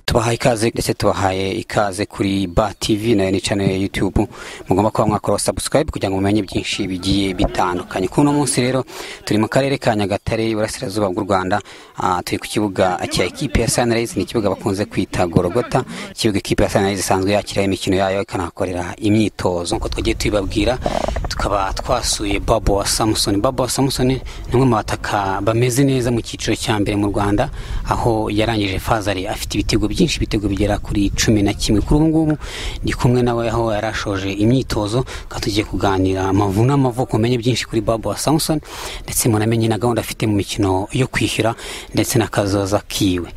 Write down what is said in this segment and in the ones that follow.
tubahaye ikaze ndetse tubahaye ikaze kuri ba tivi na ni channel ya YouTube mugomba kuba mwakora subscribe kugira ngo mumenye byinshi bigiye bitandukanye kuno munsi rero turi mu karere ka Nyagatare iburasirazuba bw'u Rwanda ah, turi ku kibuga cya equipe ya Sunrise ni ikibuga bakunze kwita Gorogota ikibuga equipe ya Sunrise isanzwe yakira imikino yayo ikanahakorera imyitozo nk'uko twagiye tubibabwira tukaba twasuye Babo wa Samson Babo wa Samson ni umwe mu bataka bameze neza mu cyiciro cya mbere mu Rwanda aho yarangije fazari afite ibitego byinshi ibitego bigera kuri cumi na kimwe kuri ubu ngubu ndi kumwe nawe aho yari ashoje imyitozo tukaba tugiye kuganira amavu n'amavuko umenye byinshi kuri Babo wa Samson ndetse munamenye na gahunda afite mu mikino yo kwishyura ndetse n'akazoza kiwe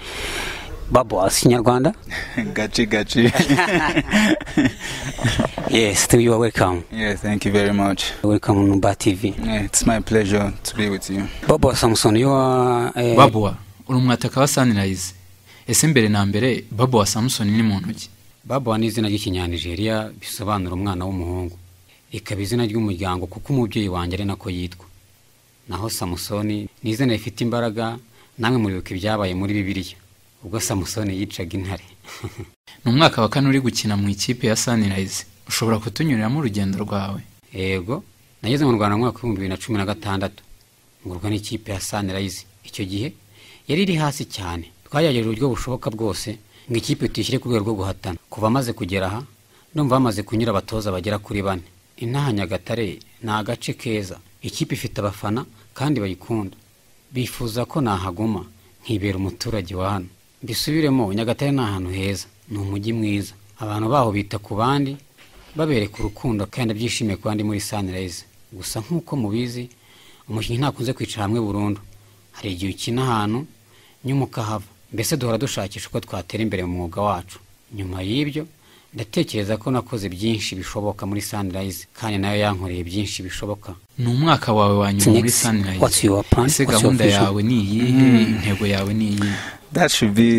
Babo wa Kinyarwanda gachi gachi yes you are welcome yeah thank you very much welcome on Nuba TV yeah, it's my pleasure to be with you Babo wa Samson you are eh, babuwa uri umwataka wa sanirayizi ese mbere na mbere babuwa samusoni ni mu ntoki Babo wa ni izina ry'ikinyanigeria bisobanura umwana w'umuhungu ikaba izina ry'umuryango kuko umubyeyi wanjye ari nako yitwa naho samusoni ni izina rifite imbaraga namwe muribuka ibyabaye muri bibiliya ubwo samusoni yicaga intare ni umwaka wa kane uri gukina mu ikipe ya sanirayizi ushobora kutunyuriramo urugendo rwawe yego nageze mu rwanda mu mwaka w'ibihumbi bibiri na cumi na gatandatu ngurwa n'ikipe ya sanirayizi icyo gihe yari iri hasi cyane twagerageje uburyo bushoboka bwose ngo ikipe tuyishyire ku rwego rwo guhatana kuva amaze kugera aha ndumva bamaze kunyura abatoza bagera kuri bane inaha nyagatare ni agace keza ikipe ifite abafana kandi bayikunda bifuza ko nahaguma nkibera umuturage wa hano mbisubiremo nyagatare ni ahantu heza ni umujyi mwiza abantu baho bita ku bandi babereka urukundo kandi byishimiye ku bandi muri sanirayizi gusa nk'uko mubizi umukinnyi ntakunze kwicara hamwe burundu hari igihe ukina ahantu nyuma ukahava mbese duhora dushakisha uko twatera imbere mu mwuga wacu nyuma y'ibyo ndatekereza ko nakoze byinshi bishoboka muri sanirayizi kandi nayo yankoreye byinshi bishoboka ni umwaka wawe wa nyuma muri Next. What's sanirayizi your plan? ese What's your gahunda vision? yawe ni iyihe intego yawe ni iyihe that should be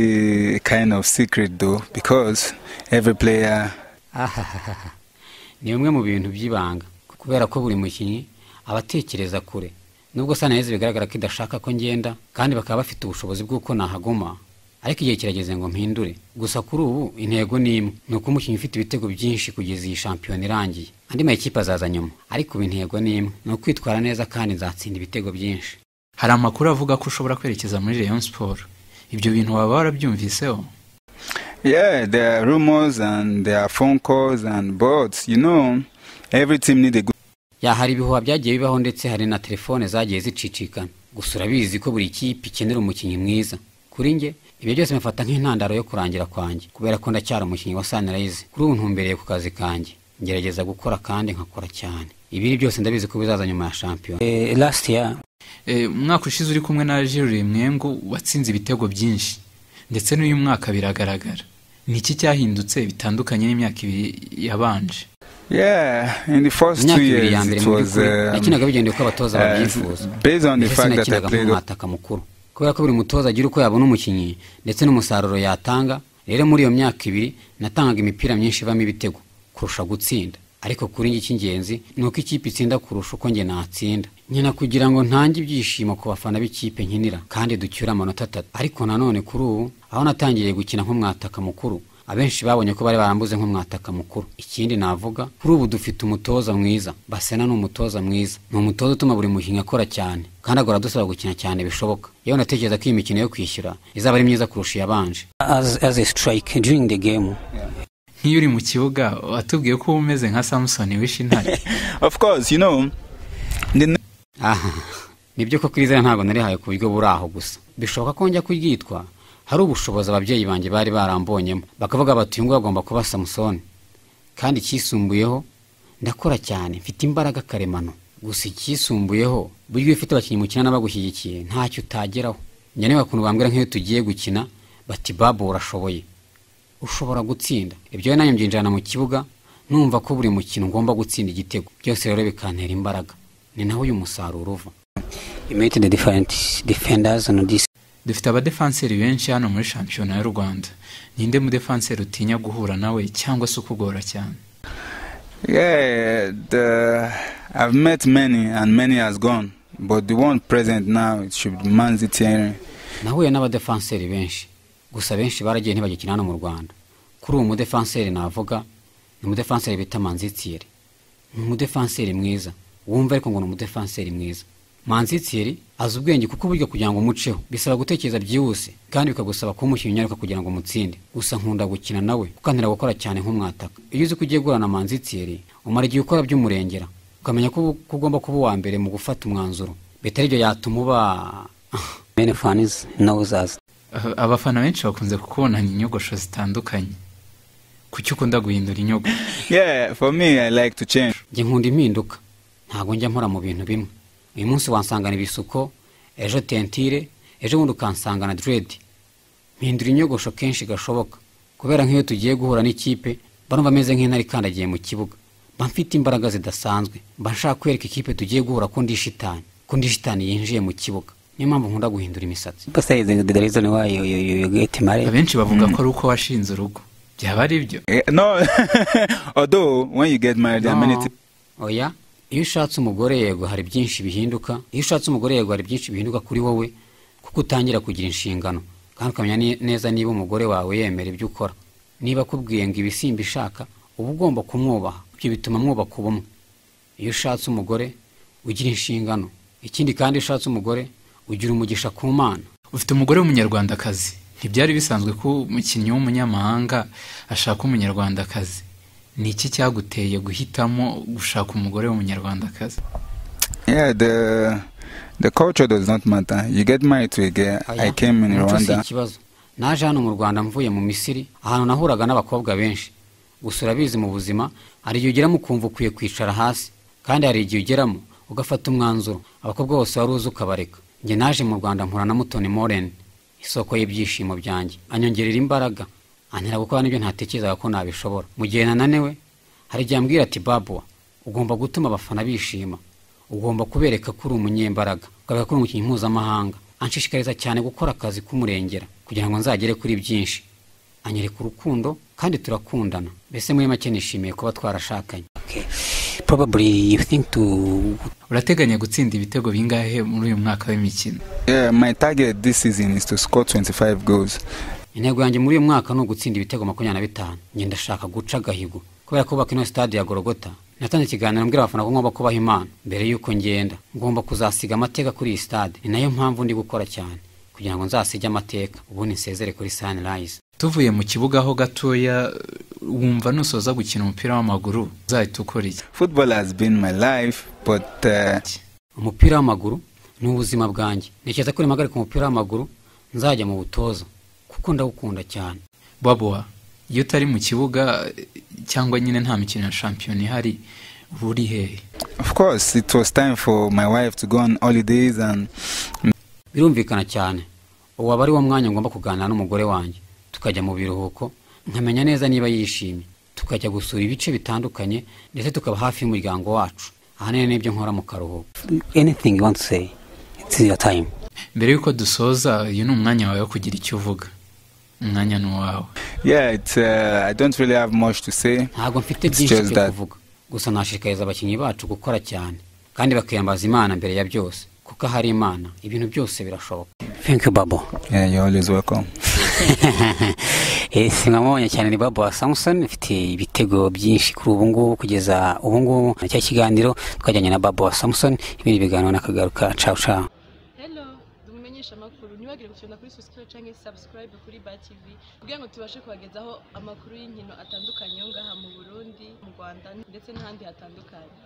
a kind of secret though because every player Ahahaha. ni bimwe mu bintu by'ibanga kubera ko buri mukinnyi aba atekereza kure nubwo sanayezi bigaragara ko idashaka ko ngenda kandi bakaba bafite ubushobozi bw'uko nahaguma ariko igihe kirageze ngo mpindure gusa kuri ubu intego ni imwe ni uko umukinnyi ufite ibitego byinshi kugeza iyi shampiyona irangiye andi makipe azaza nyuma ariko ubu intego ni imwe ni ukwitwara neza kandi nzatsinda ibitego byinshi hari amakuru avuga ko ushobora kwerekeza muri Rayon siporo ibyo bintu waba warabyumviseho yeah there are rumors and there are phone calls and but you know every team need a good ya hari ibihuha byagiye bibaho ndetse hari na telefone zagiye zicicikana gusa urabizi ko buri kipe ikenera umukinnyi mwiza kuri njye ibyo byose mfata nk'intandaro yo kurangira kwanjye kubera ko ndacyari umukinnyi wa sanirayizi kuri ubu ntumbereye ku kazi kanjye ngerageza gukora kandi nkakora cyane ibiri byose ndabizi ko bizaza nyuma ya shampiyona last year Eh, umwaka ushize uri kumwe na jiri mwengu watsinze ibitego byinshi ndetse n'uyu mwaka biragaragara ni iki cyahindutse bitandukanye n'imyaka ibiri yabanje yeah in the first two imyaka ibiri ya years mbere it mu was by'ukuri um, nakinaga bigendeye uko abatoza uh, babyifuza based on the Mbese fact that I sinakinaga played- nk'umwataka mukuru kubera ko buri mutoza agira uko yabona umukinnyi ndetse n'umusaruro yatanga rero muri iyo myaka ibiri natangaga imipira myinshi ivamo ibitego kurusha gutsinda ariko kuri njye icy'ingenzi ni uko ikipe itsinda kurusha uko njye natsinda nkina kugira ngo ntange ibyishimo ku bafana b'ikipe nkinira kandi ducyure amanota atatu ariko nanone kuri ubu aho natangiriye gukina nk'umwataka mukuru abenshi babonye ko bari barambuze nk'umwataka mukuru ikindi navuga kuri ubu dufite umutoza mwiza basena ni umutoza mwiza ni umutoza utuma buri mukinnyi akora cyane kandi agora dusaba gukina cyane bishoboka yewe natekereza ko iyi mikino yo kwishyura izaba ari myiza kurusha iyabanje nk'iyo uri mu kibuga watubwiye ko uba umeze nka samusoni wishe intare of course you know the ne- aha nibyo ko kiriziya ntabwo narihaye ku buryo buri aho gusa bishoboka ko njya kuryitwa hari ubushobozi ababyeyi banjye bari barambonyemo bakavuga bati uyu nguyu agomba kuba samusoni kandi icyisumbuyeho ndakora cyane mfite imbaraga karemano gusa icyisumbuyeho buryo iyo ufite abakinnyi mukina n'abagushyigikiye ntacyo utageraho njya niba ukuntu bambwira nk'iyo tugiye gukina bati babo urashoboye ushobora gutsinda ibyo nanjye mbyinjirana mu kibuga numva ko buri mukino ngomba gutsinda igitego byose rero bikantera imbaraga ni naho uyu musaruro uva dufite abadefanseri benshi hano muri shampiyona y'u rwanda ninde mudefanseri utinya guhura nawe cyangwa se ukugora cyane yeah the, i've met many and many has gone but the one present now it should be manzi Thierry. nahuye n'abadefanseri benshi gusa benshi baragiye ntibagikina hano mu rwanda kuri uwo mudefanseri navuga ni umudefanseri bita manzitiyeri ni umudefanseri mwiza wumva ariko ngo ni umudefanseri mwiza manzitiyeri azi ubwenge kuko burya kugira ngo umuceho bisaba gutekereza byihuse kandi bikagusaba kumushyira inyaruka kugira ngo umutsinde gusa nkunda gukina nawe ukanira gukora cyane nk'umwataka iyo uzi ko ugiye guhura na manzitiyeri umara igihe ukora by'umurengera ukamenya ko uba- ko ugomba kuba uwa mbere mu gufata umwanzuro bitari ibyo yatuma uba many fans knows us. Ah, abafana benshi bakunze kukubonana inyogosho zitandukanye kuki ukunda guhindura inyogo Yeah, for me, I like to change. njye nkunda impinduka ntabwo njya mpora mu bintu bimwe uyu munsi wansangana ibisuko ejo tentire ejo bundi ukansangana diredi mpindura inyogosho kenshi gashoboka kubera nk'iyo tugiye guhura n'ikipe mba numva ameze nk'intare ikandagiye mu kibuga mba mfite imbaraga zidasanzwe mba nshaka kwereka ikipe tugiye guhura ko ndi shitani ko ndi shitani yinjiye mu kibuga niyo mpamvu nkunda guhindura imisatsi People say the, the reason why you, you, you you get married. abenshi bavuga ko ari uko washinze urugo byaba ari byo Eh, No, although when you get married, there are many No. things oya iyo ushatse umugore yego hari byinshi bihinduka iyo ushatse umugore yego hari byinshi bihinduka kuri wowe kuko utangira kugira inshingano kandi ukamenya ne- neza niba umugore wawe yemera ibyo ukora niba akubwiye ngo ibisimba ishaka uba ugomba kumwubaha ibyo bituma mwubaka ubumwe iyo ushatse umugore ugira inshingano ikindi kandi iyo ushatse umugore ugira umugisha ku mana ufite umugore w'umunyarwandakazi ntibyari bisanzwe ko umukinnyi w'umunyamahanga ashaka umunyarwandakazi ni iki cyaguteye guhitamo gushaka umugore w'umunyarwandakazi Yeah, the the culture does not matter. You get married to a girl. Oya, I came in umuco si Rwanda. ikibazo naje hano mu rwanda mvuye mu misiri ahantu nahuraga n'abakobwa benshi gusa urabizi mu buzima hari igihe ugeramo ukumva ukwiye kwicara hasi kandi hari igihe ugeramo ugafata umwanzuro abakobwa bose wari uzi ukabareka njye naje mu rwanda mpura na mutoni moreni isoko y'ibyishimo byanjye anyongerera imbaraga antera gukora n'ibyo ntatekerezaga ko nabishobora mu gihe nananiwe hari igihe ambwira ati babuwa ugomba gutuma abafana bishima ugomba kubereka ko uri umunyembaraga ukabereka ko uri umukinnyi mpuzamahanga anshishikariza cyane gukora akazi k'umurengera kugira ngo nzagere kuri byinshi anyereka urukundo kandi turakundana mbese muri make nishimiye kuba twarashakanye Okay. Probably you think to urateganya gutsinda ibitego bingahe muri uyu mwaka w'imikino Yeah, my target this season is to score 25 goals. intego yanjye muri uyu mwaka ni ugutsinda ibitego makumyabiri na bitanu njye ndashaka guca agahigo kubera ko bubaka ino stade ya gorogota natanze ikiganiro mbwira abafana ko ngomba kubaha imana mbere y'uko ngenda ngomba kuzasiga amateka kuri iyi stade ni nayo mpamvu ndi gukora cyane kugira ngo nzasige amateka ubundi nsezere kuri sunrise tuvuye mu kibuga ho gatoya wumva nusoza gukina umupira w'amaguru uzahita ukora iki Football has been my life, but uh, umupira w'amaguru ni ubuzima bwanjye ntekereza ko nimpagarika umupira w'amaguru nzajya mu butoza kuko ndawukunda cyane babuwa iyo utari mu kibuga eh, cyangwa nyine nta mikino ya shampiyona ihari uba uri hehe of course, it was time for my wife to go on holidays, and birumvikana cyane ubu aba ari wo mwanya ngomba kuganira n'umugore wanjye tukajya mu biruhuko nkamenya neza niba yishimye tukajya gusura ibice bitandukanye ndetse tukaba hafi y'umuryango wacu ahanini n'ibyo nkora mu karuhuko anything you want to say. It's your time. mbere y'uko dusoza uyu ni umwanya wawe wo kugira icyo uvuga umwanya ni uwawe yeah, it, uh, I don't really have much to say. ntabwo mfite It's byinshi just byo that. kuvuga gusa nashishikariza abakinnyi bacu gukora cyane kandi bakiyambaza imana mbere ya byose kuko ahari imana ibintu byose birashoboka Thank you, Babo. Yeah, you're always welcome. Eh, mwamubonye cyane ni Babo wa Samson ufite ibitego byinshi kuri ubu ngubu kugeza ubu ngubu cya kiganiro twajyanye na Babo wa Samson ibindi biganiro nakagaruka ciao ciao. hello dumumenyesha amakuru ntibagire gukina kuri susitire cyangwa subscribe kuri ba tv kugira ngo tubashe kubagezaho amakuru y'inkino atandukanye yo ngaha mu burundi mu rwanda ndetse n'ahandi hatandukanye